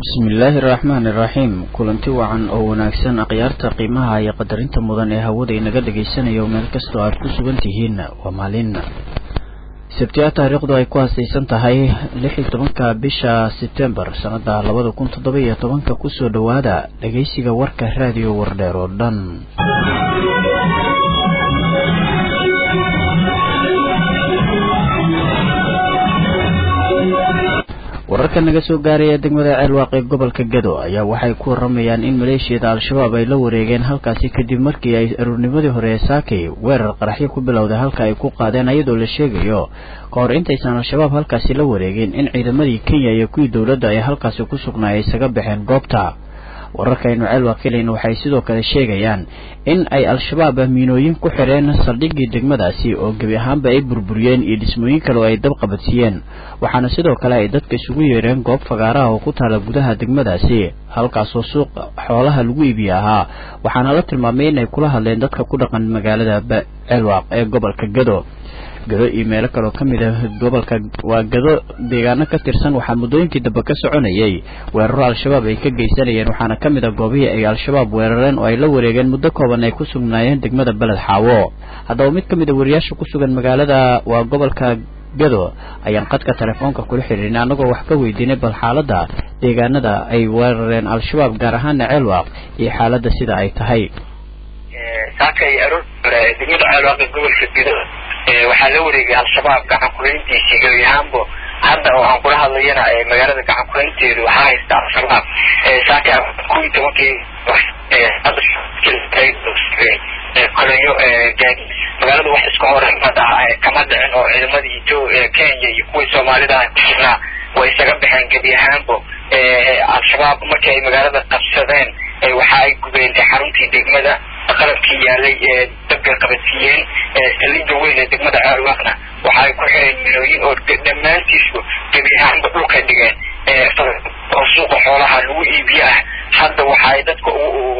bismillaahi araxmaan iraxiim kulanti wacan oo wanaagsan akhyaarta qiimaha iyo qadarinta mudan ee hawada inaga dhagaysanayo meel kastoo aad ku sugan tihiin waa maalin sabtiya taariikhdu ay ku hasaysan tahay lix iyo tobanka bisha setembar sanada labada kun toddoba iyo tobanka kusoo dhowaada dhagaysiga warka raadiyo wardheer oo dhan wararka naga soo gaaraya degmada ceelwaaq ee gobolka gado ayaa waxay ku waramayaan in maleeshiyada al-shabaab ay la wareegeen halkaasi kadib markii ay aruurnimadii hore ee saakay weerar qaraxyo ku bilowday halka ay ku qaadeen iyadoo la sheegayo ka hor intaysan al-shabaab halkaasi la wareegin in ciidamadii kenya iyo kuwii dowladda ay halkaasi ku sugnaa ay isaga baxeen goobta wararkaynu ceelwaaq helayna waxay sidoo kale sheegayaan in ay al-shabaab miinooyin ku xidheen saldhiggii degmadaasi oo gebi ahaanba ay burburiyeen iyo dhismooyin kale oo ay dab qabadsiiyeen waxaana sidoo kale ay dadka isugu yeedheen goob fagaaraha oo ku taala gudaha degmadaasi halkaasoo suuq xoolaha lagu iibiye ahaa waxaana la tilmaamay inay kula hadleen dadka ku dhaqan magaalada ceelwaaq ee gobolka gado gado iyo meelo kaloo ka mid ah gobolka waa gado deegaano ka tirsan waxaa muddooyinkii dambe ka soconayay weeraro al-shabaab ay ka geysanayeen waxaana ka mid ah goobihii ay al-shabaab weerareen oo ay la wareegeen muddo kooban ay ku sugnaayeen degmada beled xaawo haddaba mid ka mid a wariyaasha ku sugan magaalada waa gobolka gado ayaan qadka telefoonka kula xiriirin annagoo wax ka weydiinay bal xaaladda deegaanada ay weerareen al-shabaab gaar ahaana ceelwaaq iyo xaaladda sida ay tahay saakay aroor degmada ceelwaaq ee gobolka gado waxaa la wareegay al-shabaab gacan kuhayntiisii gebi ahaanbo hadda oo aan kula hadlayana magaalada gacan kuhaynteedu waxaa haysta al-shabaab saaka kuwii tobankii koleyo gaadi magaalada wax iska hormada kama dhicin oo ciidamadii etho kenya iyo kuwii soomaalida ah kusugnaa way isaga baxeen gebi ahaanbo al-shabaab markii ay magaalada qabsadeen waxa ay gubeen xaruntii degmada qalabkii yaalay dabka qabadsiiyeen saldhiga weyn ee degmada ceelwaaqna waxa ay ku xireen milooyin oo dhammaantiisku gebi ahaanba dhulka dhigeen oo suuqa xoolaha lagu iibiye ah hadda waxa ay dadka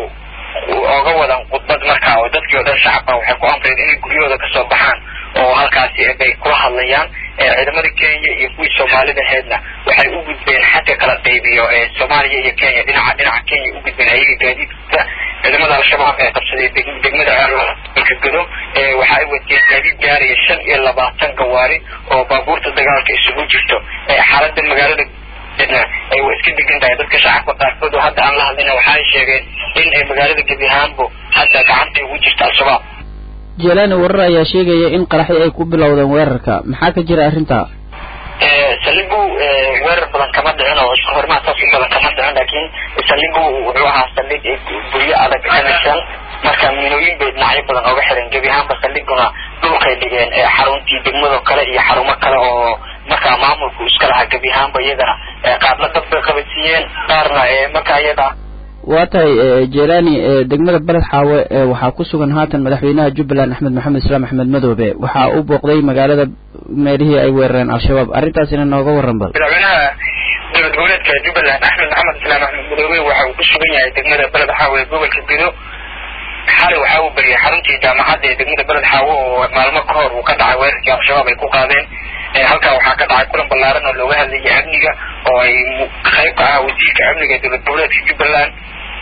oga wadaan khudbad markaa oo dadkii o dhan shacabka waxay ku amreen inay guryahooda kasoo baxaan oo halkaasi bay kula hadlayaan ciidamada kenya iyo kuwii soomaalida heedna waxay u gudbeen xagga kala qaybiyo soomaaliya iyo kenya dhinaca dhinaca kenya u gudbeen ayaga gaadiidka ciidamada al-shabaab ee qabsaday degmada ceelka gado waxa ay wateen gaadiid gaaraya shan iyo labaatan gawaari oo baabuurta dagaalka isugu jirto xaalada magaalada ay wa iska degan tahay dadka shacabka qaarkood oo hadda aan la hadlayna waxa ay sheegeen in ay magaalada gebi ahaanbo hadda gacantay ugu jirta al-shabaab jelani warar ayaa sheegaya in qaraxyo ay ku bilowdeen weerarka maxaa ka jira arrinta saligu weerar badan kama dhicin oo isku hormaa saas u badan kama dhicin laakiin saligu wuxuu ahaa saldhig guryo adag kanaysan marka miinooyin bay dhinacyo badan ooga xiran gebi ahaanba saldhiguna dhulkay dhigeen xaruntii degmado kale iyo xarumo kale oo markaa maamulku iska lahaa gebi ahaanba iyagana qaarna dad bay qabadsiiyeen qaarna marka iyada waa tahay jelani degmada beled xaawe waxaa ku sugan haatan madaxweynaha jubbaland axmed maxamed islaam axmed madoobe waxaa u booqday magaalada meelihii ay weerareen al-shabaab arrintaasina nooga waran bal madaxweynaha dowlad goboleedka jubbaland axmed maxamed islaam axmed madoobe waxa uu ku sugan yahay degmada beled xaawe ee gobolka gedo xalay waxa uu bariyay xaruntii jaamacadda ee degmada beled xaawe oo maalmo ka hor uu ka dhacay weerarkii al-shabaab ay ku qaadeen halkaa waxaa ka dhacay kulan ballaaran oo looga hadlayay amniga oo ay qayb ka ah wasiirka amniga ee dowlad goboleedka jubbaland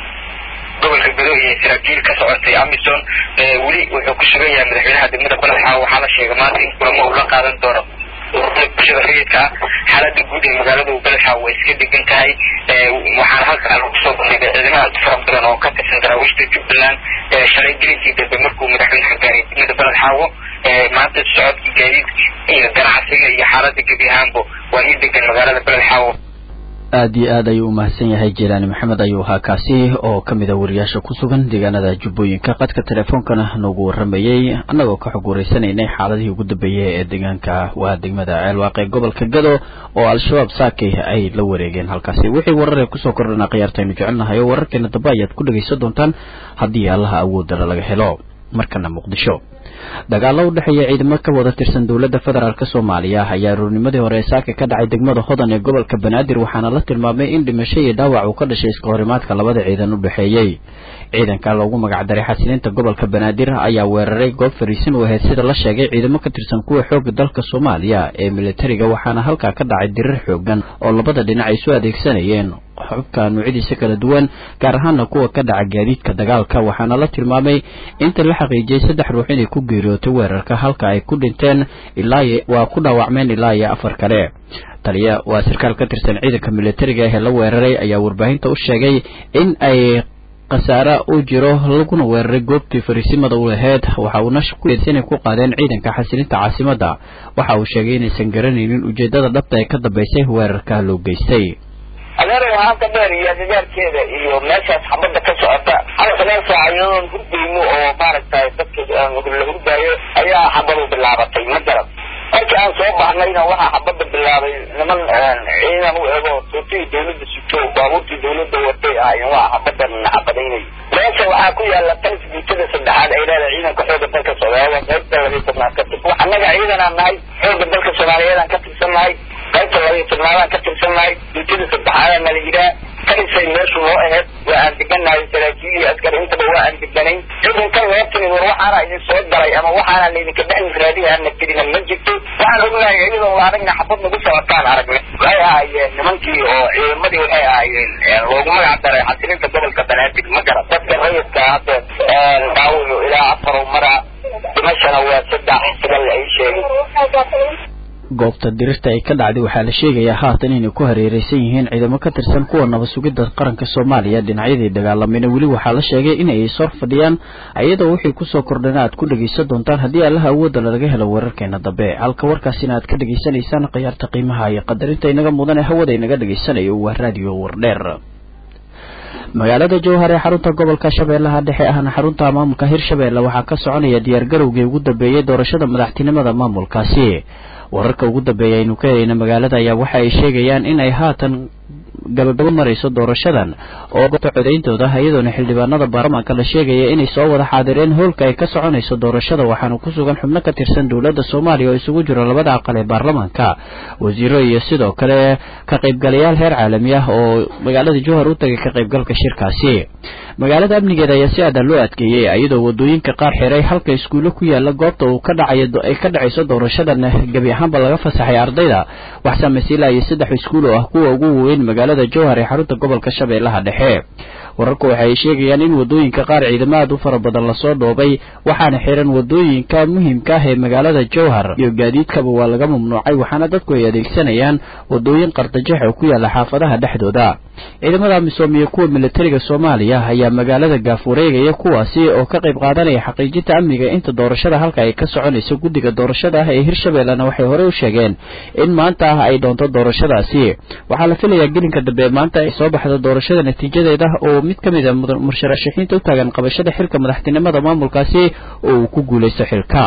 gobolka gado iyo saraakiil ka socotay amison weli wuxuu ku sugan yahay madaxweynaha degmada balaxa waxaa la sheegay maanta in kulamo uu la qaadan doono bulshada rayidka ah xaalada guud ee magaalada balaxa way iska degan tahay waxaana halkaa lagu soo bandhigay ciidamada fara badan oo ka tirsan daraawiishta jubbaland shalay gelinkii dambe markuu madaxweynaha gaaray degmada baladxaawo maanta socodka gaadiidka iyo ganacsiga iyo xaalada gebi ahaanbo waa ii degan magaalada baladxaawo aad iyo aad ayuu umahadsan yahay jelani maxamed ayuu ahaa kaasi oo ka mid a wariyaasha ku sugan deegaanada jubbooyinka qadka teleefoonkana noogu waramayey annagoo ka xog wareysanaynay xaaladihii ugu dambeeyey ee deegaanka waa degmada ceelwaaq ee gobolka gado oo al-shabaab saakay ay la wareegeen halkaasi wixii warar ee kusoo kordhana khiyaartaynu jecelnahay oo wararkeena dambe ayaad ku dhegaysan doontaan haddii allaha awoodala laga helo markana muqdisho dagaalo u dhexeeya ciidamo ka wada tirsan dowladda federaalk soomaaliya ayaa aroornimadii hore saaka ka dhacay degmada hodan ee gobolka banaadir waxaana la tilmaamay in dhimasho iyo dhaawac uu ka dhashay iska horimaadka labada ciidan u dhexeeyey ciidanka loogu magacdaray xasilinta gobolka banaadir ayaa weeraray goob fariisin u ahayd sida la sheegay ciidamo ka tirsan kuwa xooga dalka soomaaliya ee militariga waxaana halkaa ka dhacay dirir xoogan oo labada dhinac ay soo adeegsanayeen xubka nuucyadiisa kala duwan gaar ahaana kuwa ka dhaca gaadiidka dagaalka waxaana la tilmaamay inta la xaqiijiyey saddex ruux inay ku geeriyootay weerarka halka ay ku dhinteen ilaa waa ku dhaawacmeen ilaa iyo afar kale taliya waa sarkaal ka tirsan ciidanka militariga ee la weeraray ayaa warbaahinta u sheegay in ay khasaare u jiro laguna weeraray goobtii fariisimada u laheyd waxa uuna inay ku qaadeen ciidanka xasilinta caasimadda waxa uu sheegay inaysan garanaynin ujeedada dhabta ee ka dambaysay weerarka loo geystay adeeray haanta dheer iyo agagaarkeeda iyo meeshaas xabadda ka socota halka meel saacayadoon hurdayno oo maaragtay dadka la hurdaayo ayaa xabadu bilaabatay ma garad markii aan soo baxnayna waxaa xabadda bilaabay niman ciidan u ego sootihii dawladda sito baabuurtii dawladda watay ahaayeen waa xabaddan xabadaynay meesha waxaa ku yaala tank guutada saddexaad ay leedahay ciidanka xooga dalka soomaaliyeed qaybta labiyi tobnaad ka tir annaga ciidanaan nahay xooga dalka soomaaliyeedaan ka tirsan nahay qaybta labiyi tobnaadaan ka tirsan nahay guutada saddexaadaan nala yidhaah karisay meeshu noo aheyd waa aan deganahay saraakiil iyo askar intaba waa aan deganayn ciidankan meertani war waxaana idin soo galay ama waxaana laydinka dhex raadiyaana tirina ma jirto waxaan ognahay iyadoo la aragna xabad nagu socotaan aragnay waxay ahaayeen nimankii oo ciidamadii waxay ahaayeen loogu magac daray xasilinta gobolka banaadir ma garan dadka rayidka hadda dhaawucu ilaa afar mara dhimashana waa saddex sida la ii sheegay goobta dirirta ay ka dhacday waxaa la sheegayaa haatan inay ku hareereysan yihiin ciidamo ka tirsan kuwa nabad sugidda qaranka soomaaliya dhinacyadii dagaalamayna weli waxaa la sheegay inay sor fadhiyaan iyadoo wixii kusoo kordhana aad ku dhegaysan doontaan haddii allaha awoodda lalaga helo weerarkeena dambe halka warkaasina aad ka dhegaysanaysaan khiyaarta qiimaha iyo qadarinta inaga mudan ee hawada inaga dhegaysanayo waa raadiyo wardheer magaalada jowhar ee xarunta gobolka shabeellaha dhexe ahna xarunta maamulka hirshabeelle waxaa ka soconaya diyaargarowgii ugu dambeeyey doorashada madaxtinimada maamulkaasi wararka ugu dambeeya aynu ka helayna magaalada ayaa waxa ay sheegayaan in ay haatan gabagabo marayso doorashadan oo goobta codayntooda iyadoona xildhibaanada baarlamaanka la sheegaya inay soo wada xaadireen hoolka ay ka soconayso doorashada waxaana ku sugan xubno ka tirsan dowladda soomaaliya oo isugu jiro labada aqal ee baarlamaanka wasiiro iyo sidoo kale ka qaybgalayaal heer caalami ah oo magaalada jowhar u tagay ka qaybgalka shirkaasi magaalada amnigeeda ayaa si aadan loo adkeeyey iyadoo wadooyinka qaar xiray halka iskuulo ku yaala goobta uu ka dhacayo ay ka dhacayso doorashadan gebi ahaanba laga fasaxay ardayda wax saamaysa ilaa iyo saddex iskuul oo ah kuwa ugu weyn magaalada jowhar ee xarunta gobolka shabeellaha dhexe wararku waxa ay sheegayaan in wadooyinka qaar ciidamo aad u fara badan lasoo dhoobay waxaana xiran wadooyinka muhiimka ah ee magaalada jowhar iyo gaadiidkaba waa laga mamnuucay waxaana dadku ay adeegsanayaan wadooyin qardajex oo ku yaala xaafadaha dhexdooda ciidamada amisom iyo kuwa militariga soomaaliya ayaa magaalada gaaf wareegaya kuwaasi oo ka qayb qaadanaya xaqiijinta amniga inta doorashada halka ay ka soconayso guddiga doorashada ah ee hirshabeellena waxay horey u sheegeen in maanta ah ay doonto doorashadaasi waxaa la filayaa gelinka dambe maanta ay soo baxdo doorashada natiijadeeda oo mid ka mid a mursharaxiinta u taagan qabashada xilka madaxtinimada maamulkaasi oo uu ku guulaysto xilka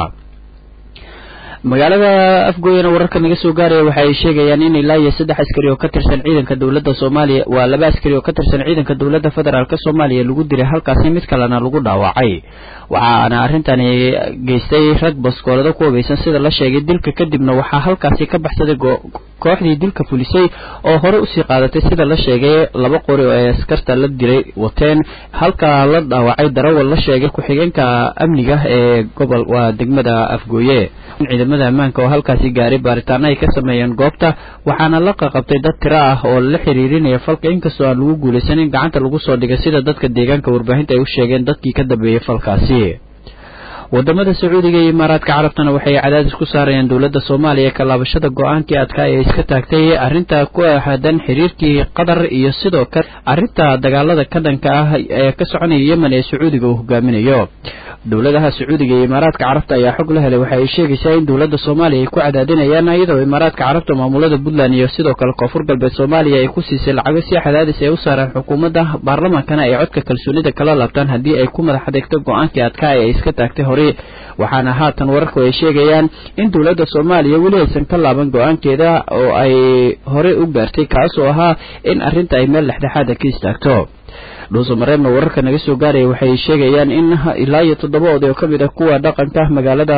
magaalada afgooyana wararka naga soo gaaraya waxa ay sheegayaan in ilaa iyo saddex askari oo ka tirsan ciidanka dowladda soomaaliya waa laba askari oo ka tirsan ciidanka dowladda federaalk soomaaliya lagu dilay halkaasi mid kalena lagu dhaawacay waxaana arrintani geystay rag baskoolada ku hubeysan sida la sheegay dilka kadibna waxaa halkaasi ka baxsaday kooxdii dilka fulisay oo hore usii qaadatay sida la sheegay laba qori oo ay askarta la dilay wateen halka la dhaawacay darawal la sheegay ku-xigeenka amniga ee gobol waa degmada afgooye ciidamada ammaanka oo halkaasi gaaray baaritaano ay ka sameeyeen goobta waxaana la qaqabtay dad tiro ah oo la xiriirinaya falka inkastoo aan lagu guulaysan in gacanta lagu soo dhigay sida dadka deegaanka warbaahinta ay u sheegeen dadkii ka dambeeyey falkaasi wadamada sacuudiga iyo imaaraadka carabtana waxay cadaadis ku saarayeen dowladda soomaaliya ka laabashada go-aankii adkaa ee iska taagtay arrinta ku aadan xiriirkii qatar iyo sidoo kale arrinta dagaalada ka dhanka ah ee ka soconaya yemen ee sacuudiga uu hogaaminayo dowladaha sacuudiga iyo imaaraadka carabta ayaa xog la helay waxa ay sheegaysaa in dowladda soomaaliya ay ku cadaadinayaan iyadoo imaaraadka carabta maamulada puntland iyo sidoo kale koonfur galbeed soomaaliya ay ku siisay lacago si cadaadis ay u saareen xukuumadda baarlamaankana ay codka kalsoonida kala laabtaan haddii ay ku madax adeegto go-aankii adkaa ee ay iska taagtay hore waxaana haatan wararku ay sheegayaan in dowladda soomaaliya weli aysan ka laaban go-aankeeda oo ay horey u gaartay kaas oo ahaa in arrinta ay meel dhexdhexaada ka istaagto dhuusamareebna wararka naga soo gaaraya waxay sheegayaan in ilaa iyo toddoba oday oo ka mid ah kuwa dhaqanka magaalada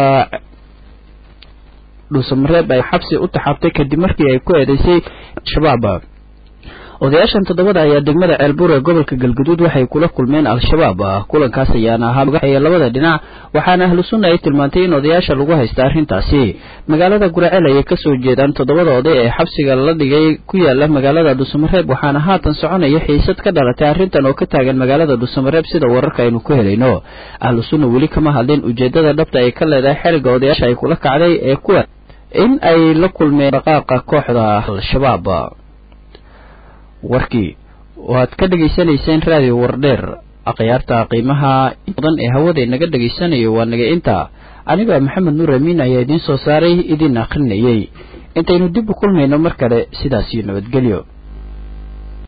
dhuusamareeb ay xabsi u taxaabtay kadib markii ay ku eedeysay al-shabaab odayaashan toddobada ayaa degmada ceelbuur ee gobolka galguduud waxay kula kulmeen al-shabaab kulankaas ayaana ahaa magaxaya labada dhinac waxaana ahlu sunna ay tilmaantay in odayaasha lagu haysta arrintaasi magaalada guraceel ayay kasoo jeedaan toddobada oday ee xabsiga la dhigay ku yaala magaalada dhuusamareeb waxaana haatan soconaya xiisad ka dhalatay arrintan oo ka taagan magaalada dhuusamareeb sida wararka aynu ku helayno ahlu sunna weli kama hadlin ujeedada dhabta ay ka leedahay xeriga odayaasha ay kula kacday ee kuwa in ay la kulmeen dhaqaaqa kooxda al-shabaab warkii waad ka dhegaysanayseen raadiyo wardheer akhyaarta qiimaha badan ee hawada inaga dhegaysanayo waa naga inta aniga maxamed nuur amiin ayaa idiin soo saaray idiin akhrinayay intaynu dib u kulmayno mar kale sidaasiyo nabadgelyo